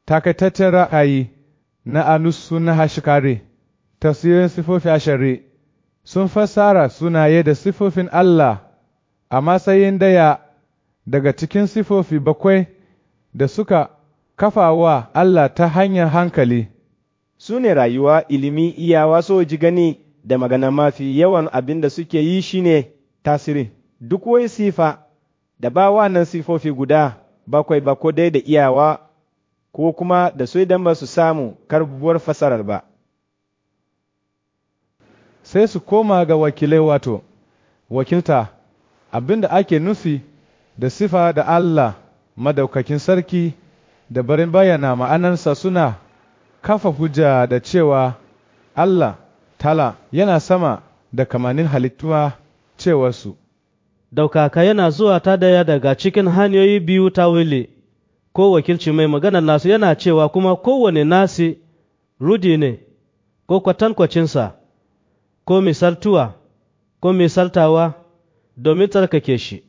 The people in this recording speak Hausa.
takaitaccen ra'ayi na anusu na hashikare, tafsirin sifofi ashari sun fassara sunaye da sifofin Allah a matsayin daya daga cikin sifofi bakwai da suka kafa wa Allah ta hanyar hankali. Su ne rayuwa, ilimi, iyawa, soji gani da magana mafi yawan abin da suke yi shine tasiri. Duk wai sifa da ba wannan sifofi guda bakwai ba ko dai da iyawa ko kuma da su idan ba su samu karbuwar fasarar ba. Sai su koma ga wakilai wato, wakilta abin da ake nufi da sifa da Allah madaukakin sarki da barin bayyana ma'anarsa suna kafa hujja da cewa Allah tala yana sama da kamanin halittuwa cewarsu. Daukaka yana zuwa ta daya daga cikin hanyoyi biyu ta wili, ko wakilci mai maganar nasu yana cewa kuma kowane nasi rudi ne, ko kwatankwacinsa, ko misaltuwa, ko misaltawa domin tsarkake shi.